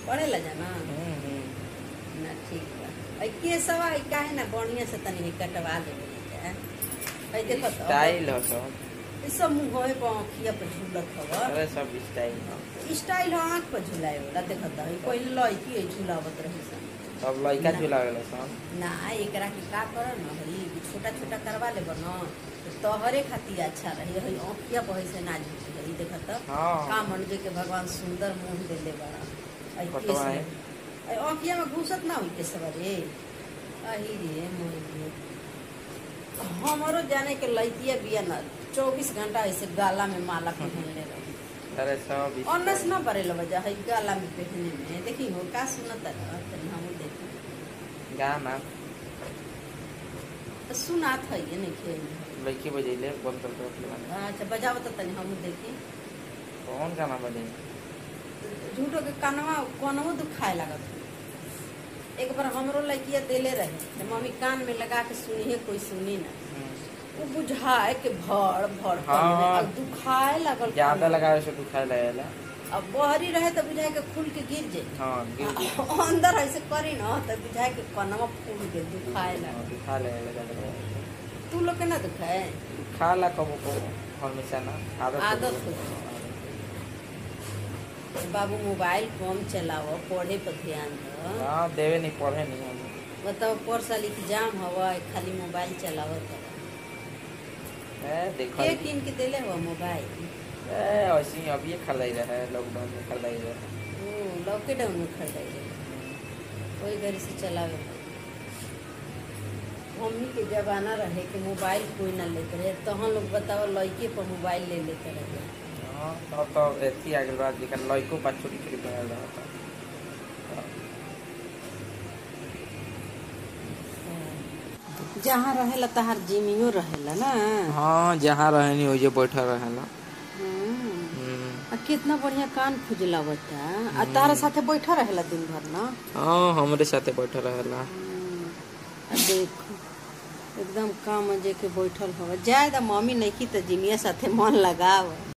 पढ़ेला जाना हम्म, हम्म। ना ठीक बा ऐ केसवा ऐ काहे ना बढ़िया से तनी कटवा लेबे के ऐ देखो तो स्टाइल हो सब ई सब मुंहवे पर आँखिया पे झूलत हवा अरे सब स्टाइल हो स्टाइल हो आँख पर झुलाए वाला देखो तो ई पहिले लड़की है झुलावत रही सन सब लड़का ना। झुलावेला सब ना एकरा के का कर न हई छोटा छोटा करवा ले न तो तोहरे खातिर अच्छा रही हई आँखिया पर से ना झुकी रही देखो तो हाँ का मन जे के भगवान सुंदर मुंह देले बड़ा ऐ कटवा केस है। में। ऐ आँखिया में घुसत ना हुई केस रे अही रे मोर रे हमारो जाने के लइतिया बिया न चौबीस घंटा ऐसे गाला में माला पहनले रही अरे सब ऑनस ना पड़े वजह है गाला में पहनने में देखी हो का सुनत रह तनी हम देखी गाना तो सुनात है ये नहीं खेल लड़की बजेले बंद कर दो अपने वाला। अच्छा बजाओ तो तनी हम देखी कौन गाना बजे झूठो के कानवा कानवो दुखाए लागत है एक बार हमरो लड़किया देले रहे तो मम्मी कान में लगा के सुनी है कोई सुनी ना वो बुझाए के भर भर हाँ, कान में, हाँ। अब दुखाए लागल ज्यादा कान। लगावे से दुखाए लगेला अब बहरी रहे तो बुझाए के खुल के गिर जाए हाँ गिर गिर अंदर ऐसे करी ना तो बुझाए के कनवा फूल गए दुखाए हाँ, लागल दुखा लगेला ज्यादा लगावे तू लोग के ना दुखाए से। खा ला कबो कबो हमेशा ना आदत हो आदत गई। हो बाबू मोबाइल कम चलाओ पढ़े पर ध्यान दो हाँ देवे नहीं पढ़े नहीं हम बताओ पर साल एग्जाम हवा खाली मोबाइल चलावत हवा ए देखो के किन के देले हुआ मोबाइल ए ऐसे ही अभी खरीदाई रहे लॉकडाउन में खरीदाई रहे ओ लॉकडाउन में खरीदाई रहे कोई घर से चलावे ना। हमनी के जमाना रहे कि मोबाइल कोई ना लेते रहे तो हम लोग बताओ लड़के पर मोबाइल ले लेते रहे हाँ तब तो एथी आ गइल बा जेकर लइको बा छोटी छोटी बनल रहता जहाँ रहेला तहार जिमियो रहेला ना हाँ जहाँ रहनी वही बैठल रहेला हम्म। हम्म। आ कितना बढ़िया कान खुजला बता आ तारा साथे बैठा रहेला दिन भर ना हाँ हमरे साथे बैठल रहेला हम्म। आ देख एकदम काम मजे के बैठल हवा जाए दा मम्मी नहीं की तो जिमिया साथे मन लगाव